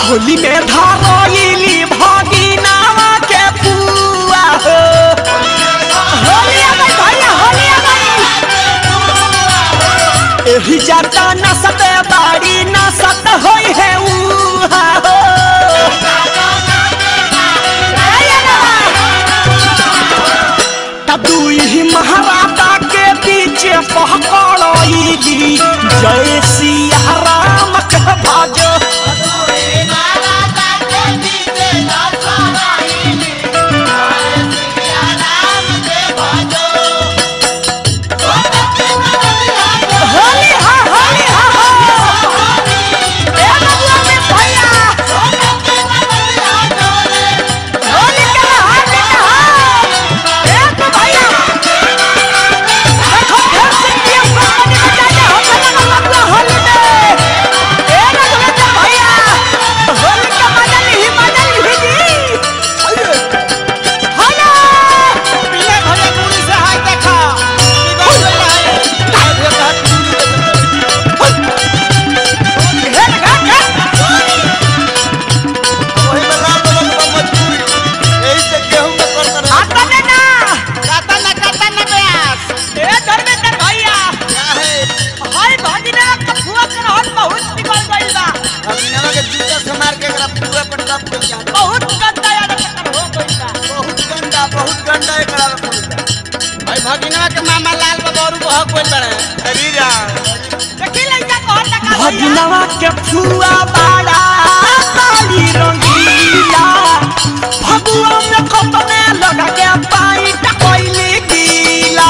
होली में धरइली भगिनावा के पुआ हो होली आ गई भैया होली आ गई एही जाता नसत बाड़ी नसत होई है उहा हो आया ना। तब दुई महाराजा के पीछे पहकड़ली जय सिया राम के भजो होली हा होली हा हो ए बबुआ के भैया होली के हाथ के हाथ ए तो भैया देखो फिर से ये पानी में जाके हो चला बबुआ होली में ए ना तुम्हें भैया होली का मजा नहीं मजा नहीं जी हेलो पीले भले पूरी से हाथ देखा बिगड़ गई है हे लगा क्या वही में लाल लोगन का मजबूरी यही से गेहूं में कर कर आता ने ना काता ना काता ना प्यास ए धर्मेंद्र भैया क्या है हाय भागिना कफुआ कर और बहुत निकल गइल बा अमीनवा के जूता से मार के एकरा पूरा पर टप कर जा बहुत गंदा याद कर हो गइल बा बहुत गंदा बहुत गंदा एकरा में पूरा भाई भगिनवा के मामा लाल बाबा और बहक कोई बड़े शरीरा देखी लइका कहत का भगिनवा के फुआ बाड़ा काली रंगीला फगुआ में कपने लगा के पाई टकइली गीला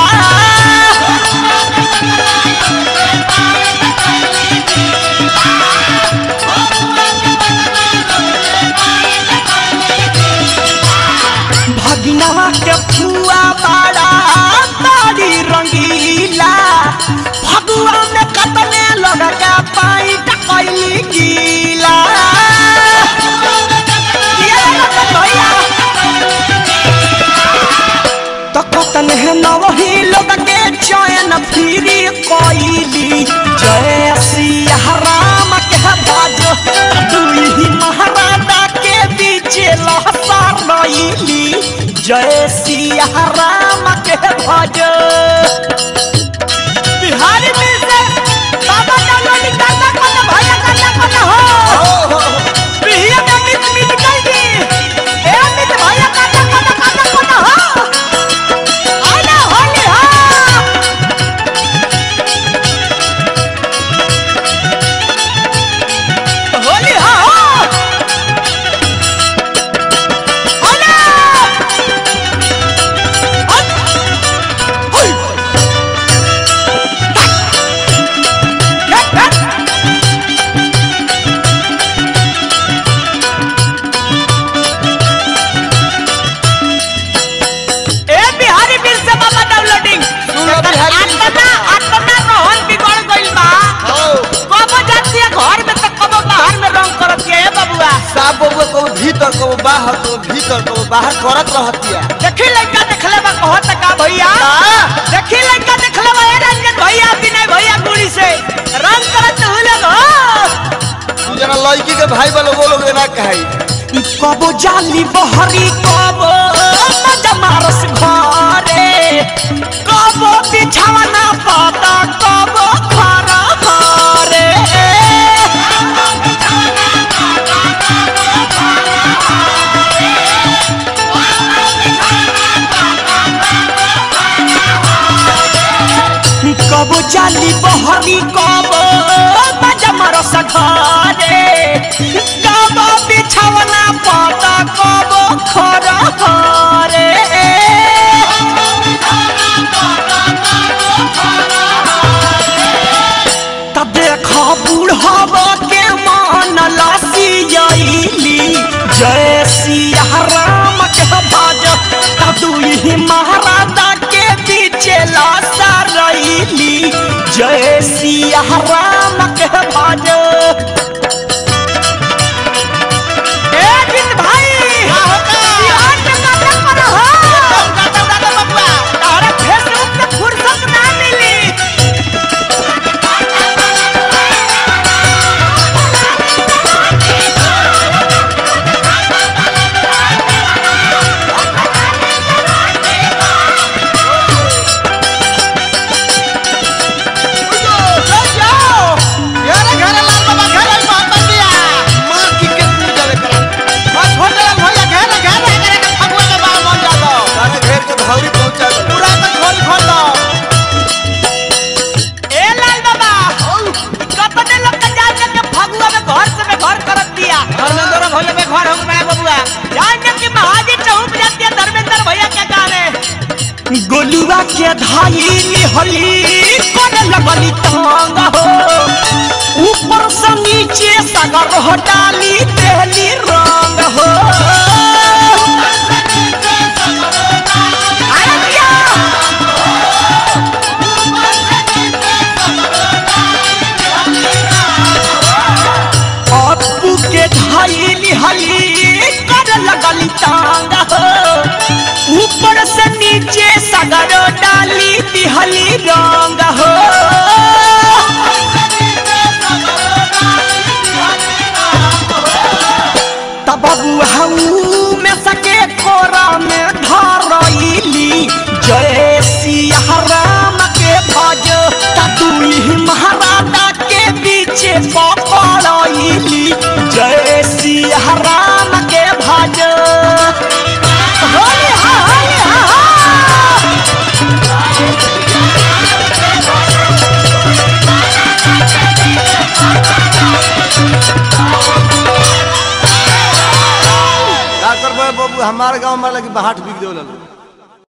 भगिनवा के फुआ बाड़ा काली रंगीला फगुआ में कतने लगा के पाई टकइली गीला ये लगा भैया तकतन है नवही लोग के चयन फिरी कोइली जय सिया राम के बाजो दुई महाराजा के बीच लहसा रईली जय सिया राम के भजो बिहारी में से बाबा डालो निकालना कोना भैया करना कोना हो बिहिया में मिट मिट गई दी ए मिट भैया करना कोना करना कोना हो आना होली हा होली हा हो होली हट होई हट हट ए बिहारी बिल से बाबा डाउनलोडिंग सुनो बिहारी बिल से आत्मा आत्मा रोहन बिगड़ गइल बा हो कबो जाती है घर में तो कबो बाहर में रंग करत है ए बबुआ साफ बबुआ को भीतर को बाहर को भीतर को बाहर करत रहतिया देखी लड़का देखले बा कहत का भैया देखी लड़का देखले बा ए रंजन भैया विनय भैया गुड़ी से रंग करत हुले गो जना लड़की के भाई वाले वो लोग ना कहाई कबो जाली बहरी कबो मजा मारस घरे कबो बिछावना पाता कबो खरा घरे कबो जाली बहरी कबो मजा मारस घरे कबो बिछावना पाता कबो खरा घरे तब देखा बूढ़ब के मान लसियली जय सिया राम के भज तब दुई महाराजा के पीछे लासा रईली जय सिया राम के भज गोलुआ के धाई निहली करे लगली तंग हो ऊपर से नीचे सगर हो डाली देहली रंग हो अरे क्या? अपू के धाई निहली करे लगली तंग हो ऊपर से नीचे सगर डाली दिहली रंग हो तब बबू में सके कोरा में धरैली जय सिया राम के भज ततुही महाराजा के पीछे पकड़ैली जय सिया राम के भज होली हा होली हा हा का करबे बाबू हमारे गांव में लगी बाहट बिक देवला लोग